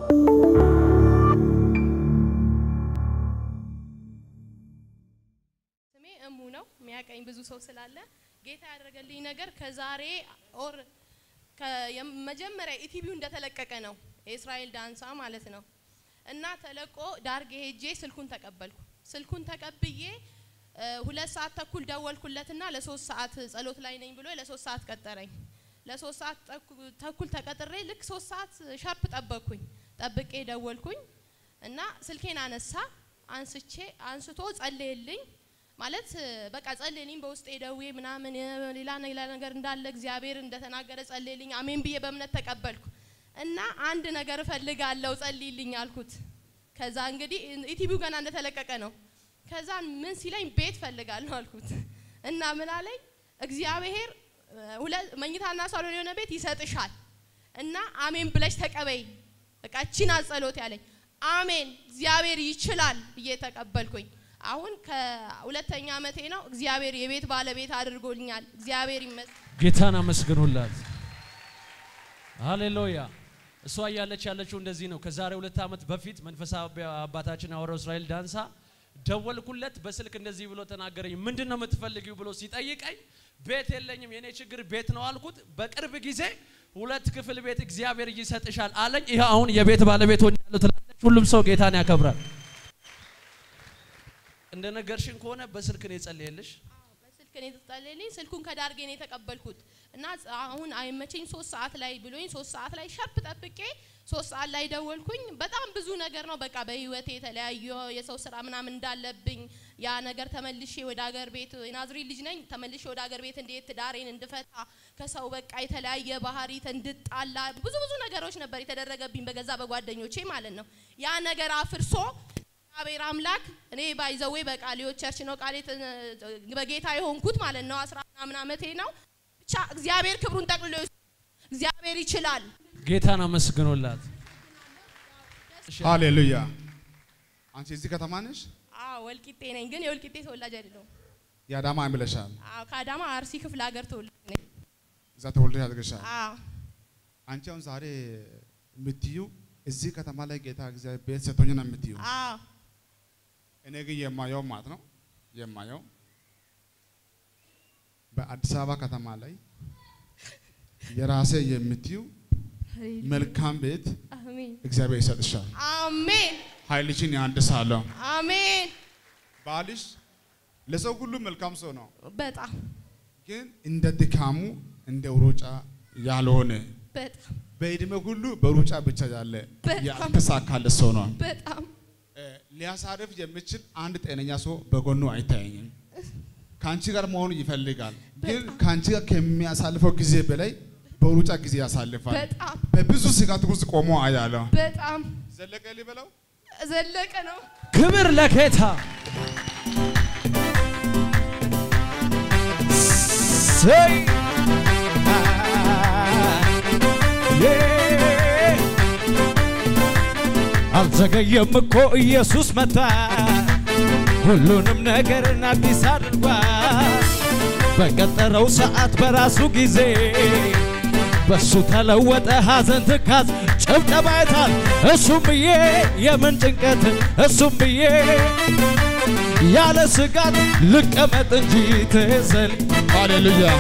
ስሜ እሙ ነው። የሚያቀኝ ብዙ ሰው ስላለ ጌታ ያደረገልኝ ነገር ከዛሬ ኦር መጀመሪያ ኢቲቪው እንደተለቀቀ ነው የእስራኤል ዳንሳ ማለት ነው። እና ተለቆ ዳርጌ ሄጄ ስልኩን ተቀበልኩ። ስልኩን ተቀብዬ እ ሁለት ሰዓት ተኩል ደወልኩለትና ለሶስት ሰዓት ጸሎት ላይ ነኝ ብሎ ለሶስት ሰዓት ቀጠረኝ። ለሶስት ሰዓት ተኩ- ተኩል ተቀጥሬ ልክ ሶስት ሰዓት ሻርፕ ጠበቅኩኝ። ጠብቄ ደወልኩኝ እና ስልኬን አነሳ። አንስቼ አንስቶ ጸለየልኝ ማለት እ በቃ ጸለየልኝ። በውስጤ ደዌ ምናምን እ ሌላ ሌላ ነገር እንዳለ እግዚአብሔር እንደተናገረ ጸለየልኝ። አሜን ብዬ በእምነት ተቀበልኩ እና አንድ ነገር እፈልጋለሁ ጸልይልኝ አልኩት። ከዛ እንግዲህ ኢቲቪው ገና እንደተለቀቀ ነው። ከዛ ምን ሲለኝ ቤት ፈልጋለሁ አልኩት እና ምን አለኝ እግዚአብሔር እ ሁለት መኝታና ሳሎን የሆነ ቤት ይሰጥሻል እና አሜን ብለሽ ተቀበይ። በቃ እቺን ጸሎት ያለኝ አሜን እግዚአብሔር ይችላል ብዬ ተቀበልኩኝ። አሁን ከሁለተኛ ዓመቴ ነው። እግዚአብሔር የቤት ባለቤት አድርጎልኛል። እግዚአብሔር ይመስገን። ጌታን አመስግኑላት። ሃሌሉያ። እሷ እያለች ያለችው እንደዚህ ነው። ከዛሬ ሁለት ዓመት በፊት መንፈሳዊ አባታችን ሐዋርያው እስራኤል ዳንሳ ደወልኩለት። በስልክ እንደዚህ ብሎ ተናገረኝ። ምንድን ነው የምትፈልጊው ብሎ ሲጠይቀኝ ቤት የለኝም የኔ ችግር ቤት ነው አልኩት። በቅርብ ጊዜ ሁለት ክፍል ቤት እግዚአብሔር ይሰጥሻል አለኝ። ይህ አሁን የቤት ባለቤት ሆኛለሁ ትላለች። ሁሉም ሰው ጌታን ያከብራል። እንደ ነገርሽን ከሆነ በስልክ ነው የጸለየልሽ። በስልክ ነው የተጸለየልኝ። ስልኩን ከዳርጌ ነው የተቀበልኩት እና ጸ- አሁን አይመቸኝ ሶስት ሰዓት ላይ ብሎኝ ሶስት ሰዓት ላይ ሸርፕ ጠብቄ ሶስት ሰዓት ላይ ደወልኩኝ። በጣም ብዙ ነገር ነው በቃ በህይወቴ የተለያዩ የሰው ስራ ምናምን እንዳለብኝ ያ ነገር ተመልሼ ወደ ሀገር ቤት የናዝሬት ልጅ ነኝ። ተመልሼ ወደ ሀገር ቤት እንዴት ትዳሬን እንድፈታ ከሰው በቃ የተለያየ ባህሪ እንድጣላ ብዙ ብዙ ነገሮች ነበር የተደረገብኝ በገዛ በጓደኞቼ ማለት ነው። ያ ነገር አፍርሶ እግዚአብሔር አምላክ እኔ ባይዘዌ በቃሊዮ ቸርች ነው ቃሌ በጌታ የሆንኩት ማለት ነው። አስራ ምናምን ዓመቴ ነው። ብቻ እግዚአብሔር ክብሩን ጠቅልሎ ይውሰድ። እግዚአብሔር ይችላል። ጌታን አመስግኑላት። ሃሌሉያ። አንቺ እዚህ ከተማ ነሽ? አዎ ወልቂጤ ነኝ፣ ግን የወልቂጤ ተወላጅ አይደለሁም። የአዳማ ብለሻል። አዎ ከአዳማ አርሲ ክፍለ ሀገር ተወላጅ ነኝ። እዛ ተወልደሽ አድርገሻል። አዎ አንቺ አሁን ዛሬ የምትዩ እዚህ ከተማ ላይ ጌታ እግዚአብሔር ቤት ሰጥቶኝ ነው የምትዩ። አዎ እኔ ግን የማየው ማለት ነው የማየው በአዲስ አበባ ከተማ ላይ የራሴ የምትዩ መልካም ቤት አሜን እግዚአብሔር ይሰጥሻል። አሜን ኃይልሽን ያድሳለሁ። አሜን። ባልሽ ለሰው ሁሉ መልካም ሰው ነው፣ በጣም ግን እንደ ድካሙ እንደ ሩጫ ያልሆነ በጣም በእድሜ ሁሉ በሩጫ ብቻ ያለ በጣም። ያልተሳካለት ሰው ነው። በጣም እ፣ ሊያሳርፍ የሚችል አንድ ጤነኛ ሰው በጎኑ አይታየኝም። ከአንቺ ጋር መሆኑ ይፈልጋል፣ ግን በጣም። ከአንቺ ጋር ከሚያሳልፈው ጊዜ በላይ በሩጫ ጊዜ ያሳልፋል። በጣም በብዙ ስጋት ውስጥ ቆሞ አያለሁ። በጣም ዘለቀ ሊበለው ዘለቀ ነው። ክብር ለጌታ። ሰይ አልዘገየም እኮ ኢየሱስ መጣ፣ ሁሉንም ነገርን አዲስ አድርጓል። በቀጠረው ሰዓት በራሱ ጊዜ በሱ ተለወጠ ሐዘን ትካዝ ጭብጨባ ይታል እሱም ብዬ የምን ጭንቀት እሱም ብዬ ያለ ስጋት ልቀመጥ እንጂ ትዘል ሃሌሉያ።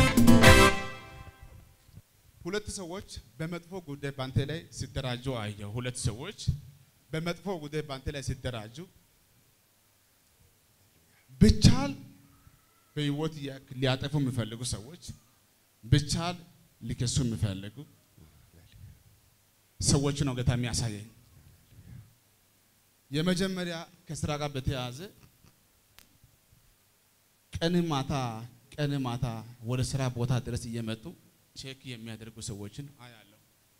ሁለት ሰዎች በመጥፎ ጉዳይ ባንተ ላይ ሲደራጁ አየሁ። ሁለት ሰዎች በመጥፎ ጉዳይ ባንተ ላይ ሲደራጁ ብቻል በህይወት ያ- ሊያጠፉ የሚፈልጉ ሰዎች ብቻል ሊከሱ የሚፈልጉ ሰዎች ነው ጌታ የሚያሳየኝ። የመጀመሪያ ከስራ ጋር በተያያዘ ቀን ማታ ቀን ማታ ወደ ስራ ቦታ ድረስ እየመጡ ቼክ የሚያደርጉ ሰዎችን አያለሁ።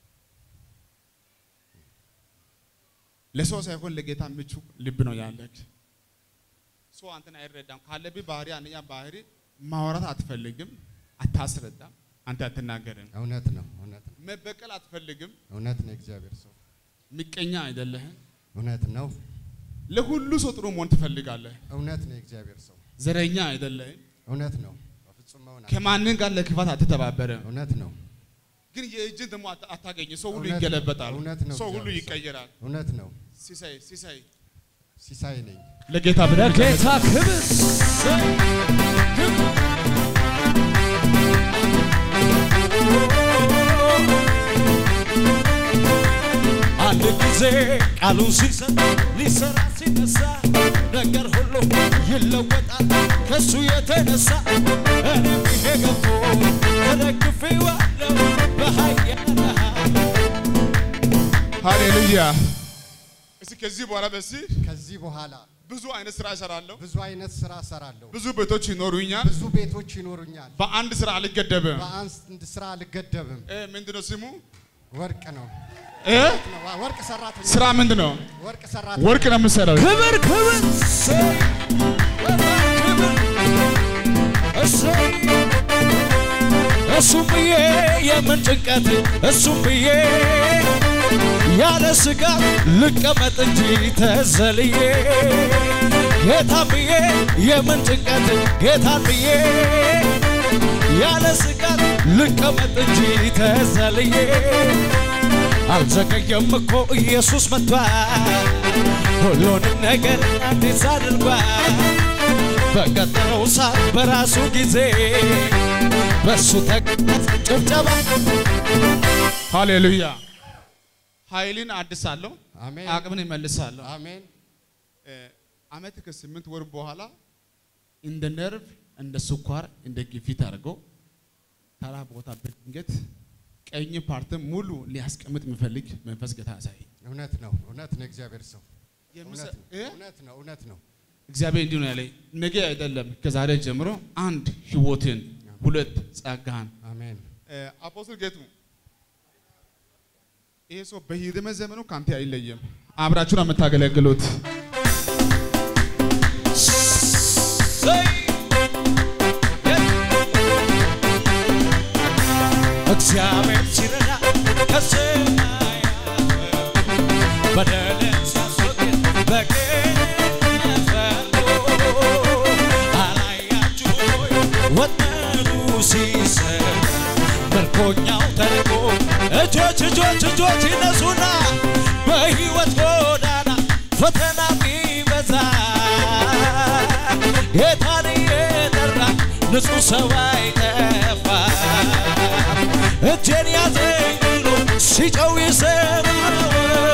ለሰው ሳይሆን ለጌታ ምቹ ልብ ነው ያለክ። ሰው አንተን አይረዳም። ካለብህ ባህሪ አንደኛ ባህሪ ማውራት አትፈልግም፣ አታስረዳም፣ አንተ አትናገርም። እውነት ነው፣ እውነት ነው፣ መበቀል አትፈልግም፣ እውነት ነው። እግዚአብሔር ሰው ምቀኛ አይደለህም። እውነት ነው፣ ለሁሉ ሰው ጥሩ መሆን ትፈልጋለህ። እውነት ነው። የእግዚአብሔር ሰው ዘረኛ አይደለህም። እውነት ነው። በፍጹም መሆን አለ- ከማንም ጋር ለክፋት አትተባበረም። እውነት ነው፣ ግን የእጅን ደግሞ አታ- አታገኝ። ሰው ሁሉ እውነት ነው። ይገለበጣል። እውነት ነው። ሰው ሁሉ እግዚአብሔር ሰው። ይቀየራል። እውነት ነው። ሲሳይ ሲሳይ ሲሳይ ነኝ። ለጌታ ብለህ ለጌታ ክብር አንድ ጊዜ ቃሉን ሲሰጥ ሊሰራ ሲነሳ ነገር ሁሉ ይለወጣል ከሱ የተነሳ እኔም ይሄ ገብቶ ተደግፌዋለሁ በኃያል ሃሌሉያ። እስቲ ከዚህ በኋላ በዚህ ከዚህ በኋላ ብዙ አይነት ስራ እሰራለሁ። ብዙ አይነት ስራ እሰራለሁ። ብዙ ቤቶች ይኖሩኛል። ብዙ ቤቶች ይኖሩኛል። በአንድ ስራ አልገደብም። በአንድ ስራ አልገደብም። እ ምንድነው ስሙ? ወርቅ ነው። እ ነው። ወርቅ ሰራተኛ ስራ ምንድነው? ወርቅ ሰራተኛ ወርቅ ነው የምሰራው። ክብር ክብር እሰይ! ክብር እሰይ! እሱም ብዬ የምን ጭንቀት እሱም ብዬ ያለ ስጋት ልቀመጥ እንጂ ተዘልዬ ጌታን ብዬ የምን ጭንቀት ጌታን ብዬ ያለ ስጋት ልቀመጥ እንጂ ተዘልዬ አልዘገየም እኮ ኢየሱስ መጥቷል ሁሉንም ነገር አዲስ አድርጓል በቀጠረው ሰዓት በራሱ ጊዜ በሱ ተቀመጥ ጭብጨባ ሃሌሉያ። ኃይልን አድሳለሁ፣ አሜን አቅምን ይመልሳለሁ። አሜን እ አመት ከስምንት ወር በኋላ እንደ ነርቭ፣ እንደ ስኳር፣ እንደ ግፊት አድርገው ተራ ቦታ በድንገት ቀኝ ፓርትን ሙሉ ሊያስቀምጥ የሚፈልግ መንፈስ ጌታ ያሳይ። እውነት ነው። እውነት ነው። እግዚአብሔር ሰው እውነት ነው። እ? እውነት ነው። እውነት ነው። እግዚአብሔር እንዲሁ ነው ያለኝ። ነገ አይደለም ከዛሬ ጀምሮ አንድ ህይወትን፣ ሁለት ጸጋን አሜን አፖስትል ጌቱ ይሄ ሰው በሂድመ ዘመኑ ካንተ አይለየም። አብራችሁ ነው የምታገለግሉት። ሰይ! እግዚአብሔር ሲረዳ ከሰማያት በደልን ሲያስወግድ በቅንነት ፈርዶ አላያችሁም ወይ ወጥመዱ ሲሰር ምርኮኛው ተልቆ እጆች እጆች እጆች ይነሱና በሕይወት ጎዳና ፈተና ቢበዛ ጌታን የጠራ ንጹሕ ሰው አይጠፋ እጄን ያዘኝ ብሎ ሲጨው ይሰማው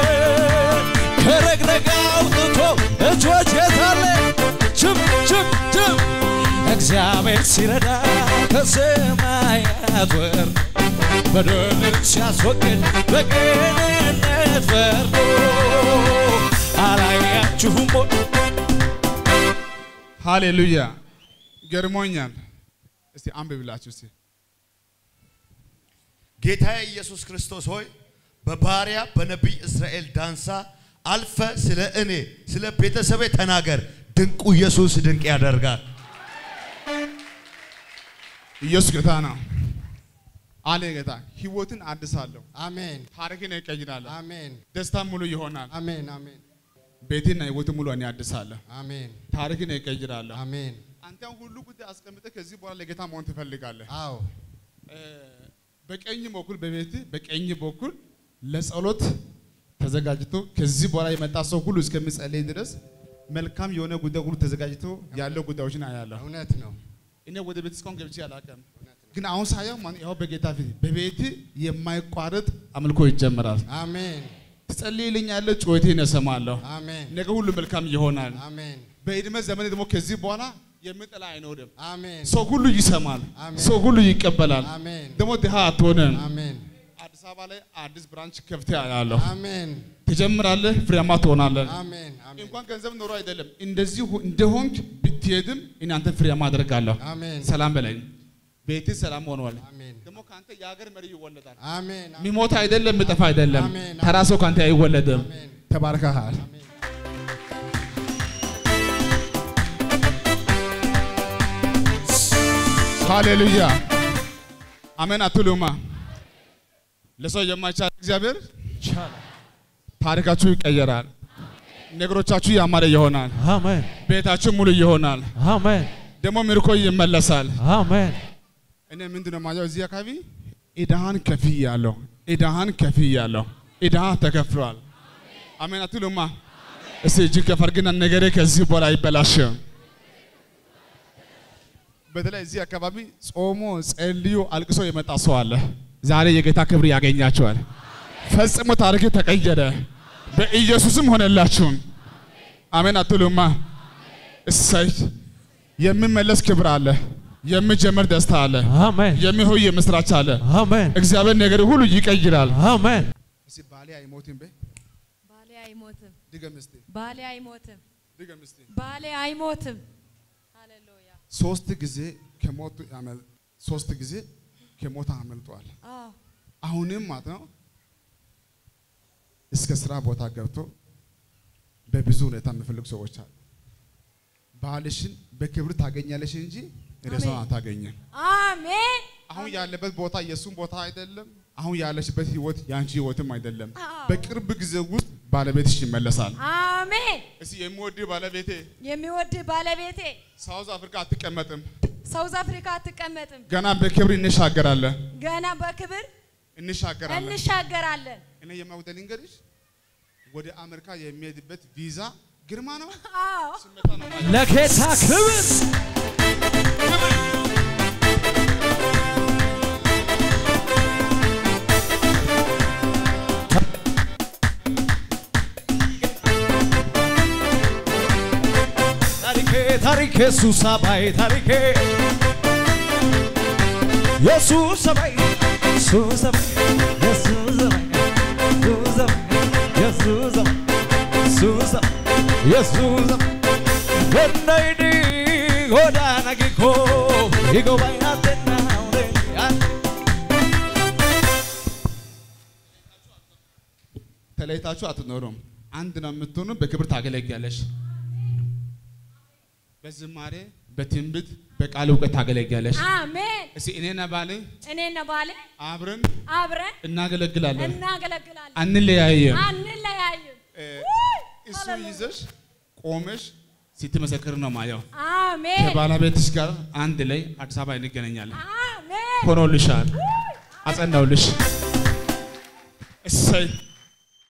ከረግረግ አውጥቶ እጆች የታለ ችም ችም ችም እግዚአብሔር ሲረዳ ከሰማያት ወርዶ በደልን ሲያስወግድ በቅንነት ፈርዶ አላያችሁም ወይ? ሃሌሉያ ገርሞኛል። እስቲ አንብብላችሁ እስቲ ጌታ ኢየሱስ ክርስቶስ ሆይ በባሪያ በነቢይ እስራኤል ዳንሳ አልፈ ስለ እኔ ስለ ቤተሰቤ ተናገር። ድንቁ ኢየሱስ ድንቅ ያደርጋል። ኢየሱስ ጌታ ነው አለ ጌታ። ህይወትን አድሳለሁ፣ አሜን ታሪክን እቀይራለሁ፣ አሜን ደስታ ሙሉ ይሆናል። አሜን አሜን ቤቴና ህይወትን ሙሉ እኔ አድሳለሁ፣ አሜን ታሪክን እቀይራለሁ። አሜን አንተ ሁሉ ጉዳይ አስቀምጠህ ከዚህ በኋላ ለጌታ መሆን ትፈልጋለህ። አዎ እ፣ በቀኝ በኩል በቤት በቀኝ በኩል ለጸሎት ተዘጋጅቶ ከዚህ በኋላ የመጣ ሰው ሁሉ እስከሚጸልይ ድረስ መልካም የሆነ ጉዳይ ሁሉ ተዘጋጅቶ ያለው ጉዳዮችን አያለሁ። እውነት ነው እኔ ወደ ቤት እስካሁን ገብቼ አላውቅም፣ ግን አሁን ሳየው ማን ያው በጌታ ፊት በቤት የማይቋረጥ አምልኮ ይጀምራል። አሜን ትጸልይልኛለህ፣ ጩኸቴን እሰማለሁ። አሜን ነገ ሁሉ መልካም ይሆናል። አሜን በዕድሜ ዘመን ደግሞ ከዚህ በኋላ የሚጠላ አይኖርም። አሜን ሰው ሁሉ ይሰማል፣ አሜን። ሰው ሁሉ ይቀበላል። አሜን ደግሞ ድሃ አትሆንም። አሜን አዲስ አበባ ላይ አዲስ ብራንች ከፍቴ አያለሁ። አሜን ትጀምራለህ፣ ፍሬያማ ትሆናለህ። አሜን አሜን እንኳን ገንዘብ ኖሮ አይደለም እንደዚህ ሁ- እንደሆንክ ብትሄድም እኔ አንተን ፍሬያማ አደርጋለሁ። አሜን ሰላም በለኝ። ቤትህ ሰላም ሆኗል። አሜን ደግሞ ከአንተ የሀገር መሪ ይወለዳል። አሜን የሚሞት አይደለም፣ የሚጠፋ አይደለም። አሜን። ተራ ሰው ከአንተ አይወለድም። አሜን ተባርከሃል። አሜን ሃሌሉያ አሜን አትሉማ? ለሰው የማይቻል እግዚአብሔር ይቻላል። ታሪካችሁ ይቀየራል። ነገሮቻችሁ ያማረ ይሆናል። አሜን ቤታችሁ ሙሉ ይሆናል። አሜን ደግሞ ምርኮ ይመለሳል። አሜን እኔ ምንድን ነው ማየው እዚህ አካባቢ ዕዳህን ከፍያለሁ፣ ዕዳህን ከፍያለሁ፣ ዕዳ ተከፍሏል። አሜን አትሉማ? እስቲ እጅን ከፍ አድርግና ነገሬ ከዚህ በኋላ አይበላሽም። በተለይ እዚህ አካባቢ ጾሞ ጸልዮ አልቅሶ የመጣ ሰው አለ። ዛሬ የጌታ ክብር ያገኛቸዋል። ፈጽሞ ታሪክ ተቀየረ። በኢየሱስም ሆነላችሁም። አሜን አትሉማ? እሰይ የሚመለስ ክብር አለ። የሚጀመር ደስታ አለ። አሜን የሚሆይ የምስራች አለ። አሜን እግዚአብሔር ነገር ሁሉ ይቀይራል። አሜን እስቲ ባሌ አይሞትም በይ ባሌ አይሞትም፣ ድገም እስቲ ባሌ አይሞትም፣ ድገም እስቲ ባሌ አይሞትም። ሃሌሉያ። ሶስት ጊዜ ከሞት ያመል ሶስት ጊዜ ከሞት አመልጧል። አዎ አሁንም ማለት ነው እስከ ስራ ቦታ ገብቶ በብዙ ሁኔታ የሚፈልጉ ሰዎች አሉ። ባልሽን በክብር ታገኛለሽ እንጂ ሬሳውን አታገኝም። አሜን አሁን ያለበት ቦታ የእሱም ቦታ አይደለም። አሁን ያለሽበት ህይወት የአንቺ ህይወትም አይደለም። አዎ። በቅርብ ጊዜ ውስጥ ባለቤትሽ ይመለሳል። አሜን። እስቲ የሚወድ ባለቤቴ የሚወድ ባለቤቴ ሳውዝ አፍሪካ አትቀመጥም፣ ሳውዝ አፍሪካ አትቀመጥም። ገና በክብር እንሻገራለን ገና በክብር እንሻገራለን። እንሻገራለን። እኔ የማውደል እንግዲህ ወደ አሜሪካ የሚሄድበት ቪዛ ግርማ ነው። አዎ ስመጣ ነው ማለት ነው። ለጌታ ክብር ታሪኬ ታሪኬ ሱሳ ባይ ታሪኬ የሱስ ሰባይ ሱስ ሰባይ የሱስ ሰባይ ሱስ ሰባይ የሱስ ሰባይ ሱስ ሰባይ የሱስ ሰባይ ወናይዲ ጎዳና ጊኮ ይጎባይ አተና ተለይታችሁ አትኖሩም። አንድ ነው የምትሆኑ። በክብር ታገለግያለሽ። በዝማሬ በትንቢት በቃል እውቀት ታገለግያለሽ። አሜን። እስቲ እኔና ባሌ እኔና ባሌ አብረን አብረን እናገለግላለን፣ እናገለግላለን፣ አንለያየም። አንለያይም። እ፣ እሱ ይዘሽ ቆመሽ ስትመሰክር ነው ማየው። አሜን ከባለቤትሽ ጋር አንድ ላይ አዲስ አበባ እንገናኛለን። አሜን። ሆኖልሻል፣ አጸናውልሽ። እሰይ